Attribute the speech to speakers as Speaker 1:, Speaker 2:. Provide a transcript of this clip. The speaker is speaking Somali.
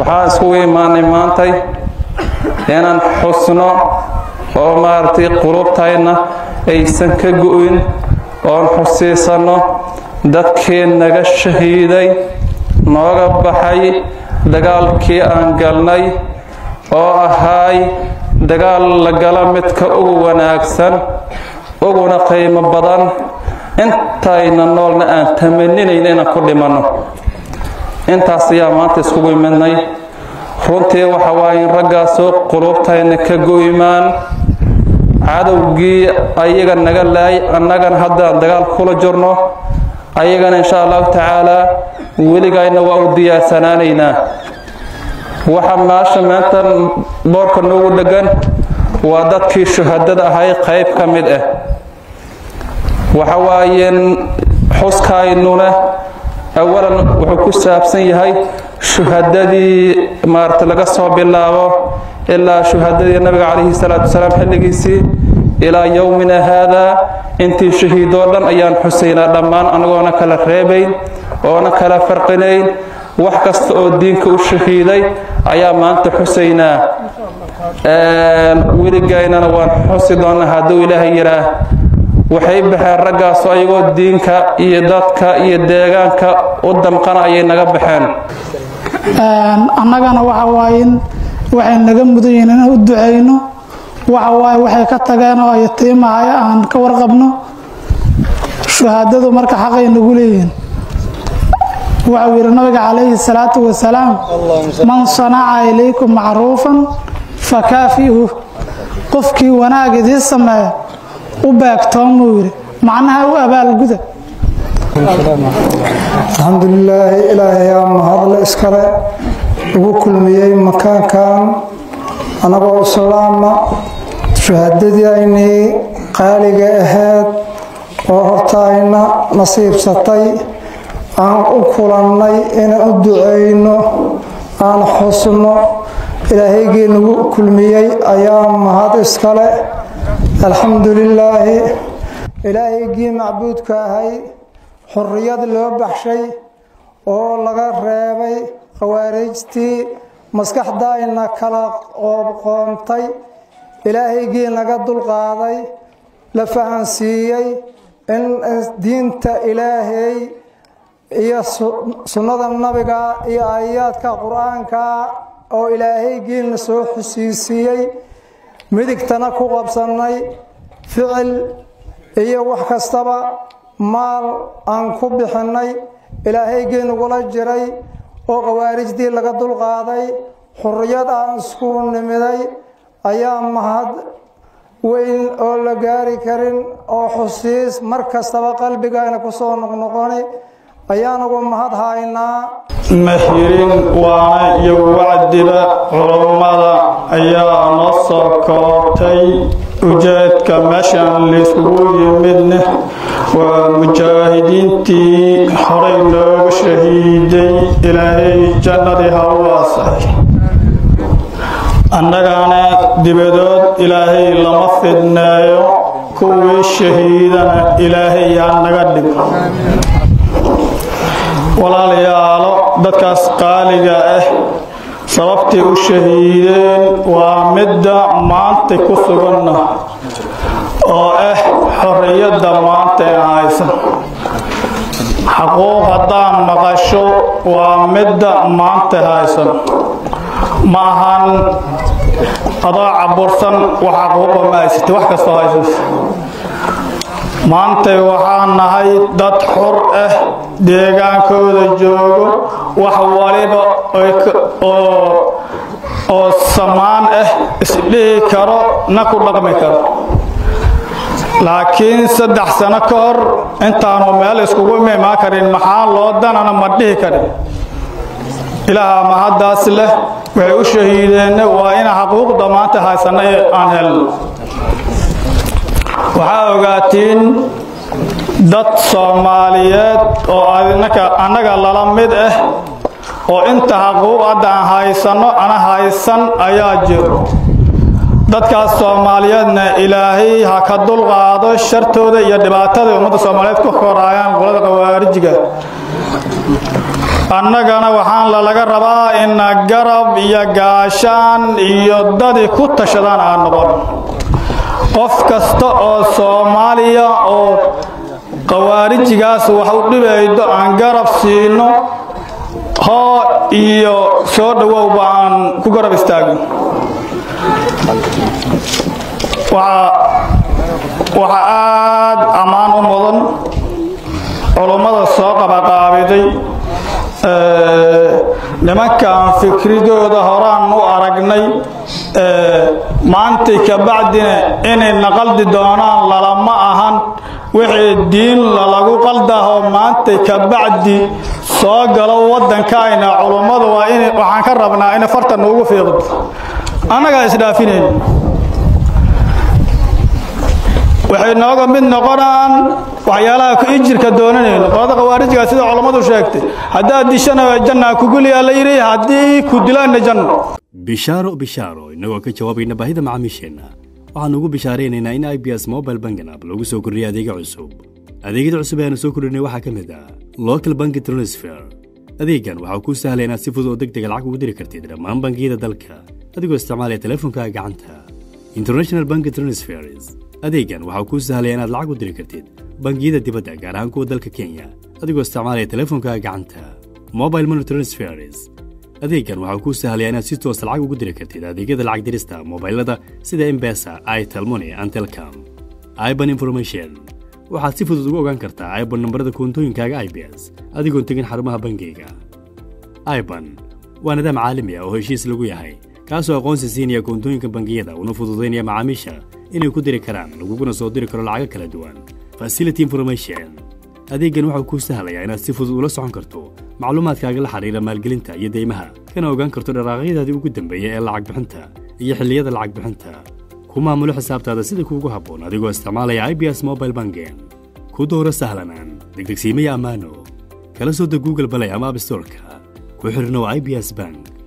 Speaker 1: waxaan iskugu imaanay maantay inaan xusno oo maaragtay qulubtayna aysan ka go-in oon xusiisanno dadkii naga shahiiday nooga baxay dagaalkii aan galnay oo ahaay dagaal la gala midka ugu wanaagsan uguna qiimo badan intayna noolna aan tamaninayna inaan ku dhimanno intaas ayaa maanta iskugu imidnay runtii waxa waaye in raggaasoo qulubtayna ka go-imaan cadowgii ayaga naga laay annagana haddaan dagaal kula jirno ayagana insha allahu tacaalaa weligayna waa u diyaarsanaanaynaa waxa maasha maanta boorka noogu dhegan waa dadkii shuhadada ahay qayb ka mid ah waxa waayeen xuskaynuna awalan wuxuu ku saabsan yahay shuhadadii maarata laga soo bilaabo ilaa shuhadadii nabiga calayhi salaatu wasalaam xilligiisii ilaa yowmina haadaa intii shahiidoo dhan ayaan xusaynaa dhammaan anagoona kala reebayn oona kala farqinayn wax kasta oo diinka u shahiiday ayaa maanta xusaynaa weligaynana waan xusi doonnaa hadduu ilaahay yidhaah waxay baxeen raggaasu ayagoo diinka iyo dadka iyo deegaanka u damqana ayay naga baxeen
Speaker 2: annagana waxa waaye waxay naga mudan yihiin inaan u ducayno waxa waaye waxay ka tageen oo yatiimahaya aan ka warqabno shuhaadadu marka xaqay nagu leeyihiin waxau yidhi nabiga calayhi salaatu wasalaam man sanaca ilaykum macruufan fakaafi'uh qofkii wanaag idii sameeya u beegtoon buu yidhi macnaha u abaalguda
Speaker 3: alxamdulilaahi ilaahayaa mahadle iskale ugu kulmiyey makaankan annagoo islaama shuhadadiiaynii qaaliga ahayd oo hortaayna nasiibsatay aan u kulannay inaan u ducayno aan xusno ilaahaygii nagu kulmiyey ayaa mahad iskale alxamdu lilaahi ilaahaygii macbuudka ahay xurriyad loo baxshay oo laga reebay khawaarijtii maskaxdaayna kala qoobqoontay ilaahaygii naga dulqaaday la fahansiiyey in diinta ilaahay iyo sunnada nabiga iyo aayaadka qur-aanka oo ilaahaygiina soo xusiisiiyey midigtana ku qabsannay ficil iyo wax kastaba maal aan ku bixinnay ilaahaygii nagula jiray oo khawaarijdii laga dulqaaday xurriyad aan isku nimiday ayaa mahad weyn oo la gaari karin oo xusiis mar kastaba qalbigayna ku soo noqnoqoni ayaanagu mahad haynaa
Speaker 4: mahirin waana iyo wacdiba culummada ayaa noo soo koobtay ujeedka meeshan layskugu yimidna waa mujaahidiintii horay looga shahiiday ilaahay jannadii ha u waasaxay annagana dibadood ilaahay lama fidneeyo kuwii shahiidana ilaahay yaa naga dhigo walaalayaalo dadkaas qaaliga ah sababtay u shahiideen waa midda maanta ku suganna oo ah xorriyadda maanta ee haysan xaquuq haddaan maqasho waa midda maanta haysan ma ahan adoo cabursan wax xaquuqa ma haysatay wax kastoo haysata maantay waxaan nahay dad xor ah deegaankooda joogo wax waliba oo samaan ah isdhihi karo na ku dhaqmi karo laakiin saddex sano ka hor intaanu meel iskugu imaan karin maxaa loo danana ma dhihi karin ilaaha mahaddaas leh waxay u shahiideenna waa ina xaquuqda maanta haysanna aan helno waxaa ogaatiin dad soomaaliyeed oo annaga lala mid ah oo inta xaquuq hadda aan haysanno ana haysan ayaa jiro dadkaas soomaaliyeedna ilaahay ha ka dulqaado shartooda iyo dhibaatada ummadda soomaaliyeed ku koraayaan qolada khawaarijiga annagana waxaan lalaga rabaa ina garab iyo gaashaan iyo dadi ku tashadaan aan noqon qof kasta oo soomaaliya oo qawaarijigaas wax u dhibaydo aan garab siino hoo iyo soo dhowowba aan ku garab istaagin waxaa aada ammaan u mudan culummada soo qabaqaabiday nimankan fikridooda horaan u aragnay maantay kabacdina inay naqaldi doonaan lalama ahan wixii diin lalagu qaldaho maantay kabacdi soo galo waddankayna culummadu waa in waxaan ka rabnaa inay farta nuugu fiiqdo annagaa isdhaafinayn waxay nooga mid noqonaan waxyaalaha ku ijirka doonanayno qolada khawaarijga sida culammadu sheegtay haddaad dishana jannaa kuguliyaa la yidhi haddii ku dilaanna janno
Speaker 5: bishaaro bishaaro innagoo ka jawaabayna baahida macaamiisheenna waxaannu ugu bishaaraynaynaa in i b s mobile bangan app lagu soo kordhiyay adeega cusub adeegyada cusub ee aanu soo kordhinay waxaa ka mid ah local banki transfer adeegan waxaa kuu sahlaya inaad si fudud oo deg dega lacag ugu diri kartid dhammaan bangiyada dalka adigoo isticmaalaya teleefonkaaga gacanta international banki transfers adeegan waxaa kuu sahlaya inaad lacag u diri kartid bangiyada dibadda gaar ahaan kuwa dalka kenya adigoo isticmaalaya teleefonkaaga gacanta mobile money transfers adeegan waxaa kuu sahlaya inaad si toosa lacag ugu diri kartid adeegyada lacag dirista mobailada sida embesa itelmoni and telcom iban information waxaad si fudud ugu ogaan kartaa iban nambarada koontooyinkaaga i b s adigoon tegin xarumaha bangiyga iban waa nidaam caalami ah oo heshiis lagu yahay kaasoo aqoonsi siinaya koontooyinka bangiyada una fududaynaya macaamiisha inay ku diri karaan laguguna soo diri karo lacago kala duwan facility information adeeggan waxau kuu sahlayaa inaad si fudud ula socon karto macluumaadkaaga la xidhiira maalgelinta iyo deymaha kana ogaan karto dharaaqyadaadii ugu dambeeya ee lacag bixinta iyo xilliyada lacag bixinta ku maamulo xisaabtaada sida kuugu habboon adigoo isticmaalaya i b s mobile bangen ku dooro sahlanaan degdegsiimaya ammaano kala soo deg google balay ama abstorka ku xidhnow i b s bank